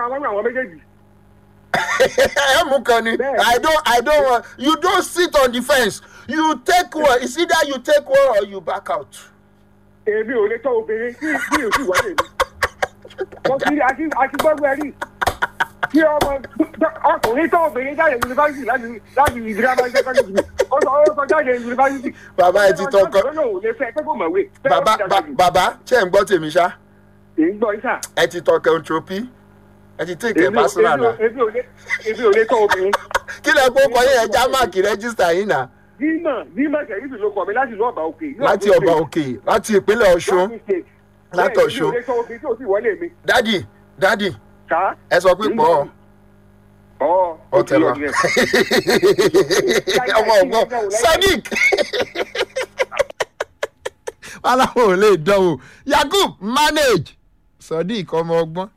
àwọn àwọn méjèèjì. ẹ mú kan ni Bẹ́ẹ̀ni. i don't i don't want you don't sit on the fence you take one it's either you take one or you back out. èmi ò lè tọ́ obìnrin tí tí ò sì wọlé mi. mo ti àti àti gbọ́gbọ́ rí kí ọmọ ọkùnrin tọ́ obìnrin jáde yunifásitì láti láti ìdírámà sẹ́kọ́ndì mi ó sọ ó sọ jáde yunifásitì. Bàbá ẹ ti tọkọ- ó lóun ò lè fẹ́ pé kò mọ̀wé. bàbá ba- bàbá ṣe ń gbọ́ tèmi ṣá èyí gbọ́ ìsà. ẹ ti tọ kẹntropy ẹ ti take ẹ èmi ò personal na èmi ò lè èmi ò lè tọ́ obìnrin. kí lẹ kó kọ yẹn já máàkì rẹ́gísítà yín náà dímọ̀ dímọ̀ kẹ̀yìntì ló kọ̀ mí láti ìlú ọ̀bà òkè. ní láti Ọ̀ṣun ọba State. òkè láti ìpínlẹ̀ ọ̀ṣun Láti State. Láti Bẹ́ẹ̀ ni, Ọ̀ṣun. èmi ò lè tọ́ obìnrin tí ò sì wọlé mi. dádì dádì ká ẹ sọ pé pọ̀ ọ́. ọ ó tẹ lọ ọmọ ọgbọ́n sadiq aláwọ̀ ò lè dánwò yakub manage sadiq ọmọ ọgbọ́n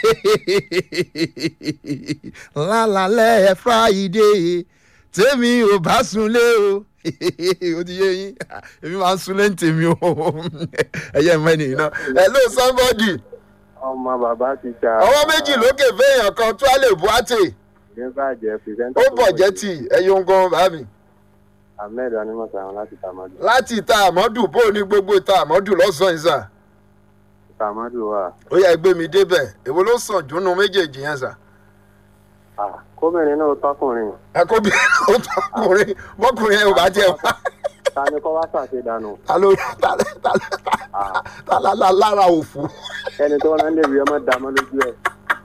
lálàlẹ́ friday tèmi ò bá sunlé o ó ti yé yín èmi máa ń sunlé ní tèmi o ẹ̀yẹ́ mẹ́ni iná hello somebody ọmọ bàbá ti ṣá. ọwọ́ méjì lókè fẹ́yàn kan tó a lè bu àtè ní bàjẹ́ pìrìsẹ́ńtà. ó bọ̀ jẹ́ tì ẹ̀yọ́ ń gan bá mi. ahmed animọ̀sán láti tamadu. láti ìta àmọ́dù bó o ní gbogbo ìta àmọ́dù lọ́sàn-án ìsà tamadu wa. ó yẹ gbé mi débẹ̀ èwo ló sàn júnú méjèèjì yẹn sà. Ah, kóbìnrin náà tọkùnrin. àkóbí ó tọkùnrin bọ́kùnrin yẹn ò bá jẹ́ wá. ta ni kọ́ wá ṣàṣe dànù. ta ló ta ló ta ló ta ta la la lára òfu. ẹni tó wọn lè rí ọmọ dàmọ́ lójú ẹ̀.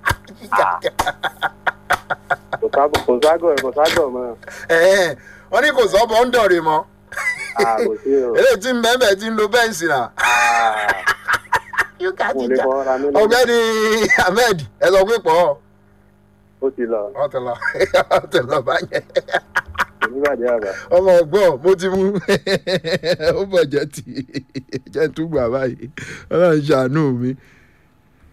kò sábọ̀ kò ságọ̀ kò ságọ̀ mọ́. Ẹ̀ẹ́, wọ́n ní kò sọ́bọ̀ ń dọ̀rẹ̀ mọ́. Ah, kò sí o. eléyìí tí ń bẹ́ẹ̀ tí ń lo bẹ́ǹsì rà. Ah, mo lè fọwọ́ ra mílíọ̀nù. ọ̀gbẹ́ni ahmed ẹ sọ pé pọ̀ ó ti lọ. ọ̀tẹ̀lọ̀ ọ̀tẹ̀lọ̀ báyẹn. oníbàjẹ́ àbá. ọmọ ọgbọ́n mo ti mú ó bọ̀ jẹ́ ti jẹ́ tún gbà báyìí ọlọ́run ṣàánú mi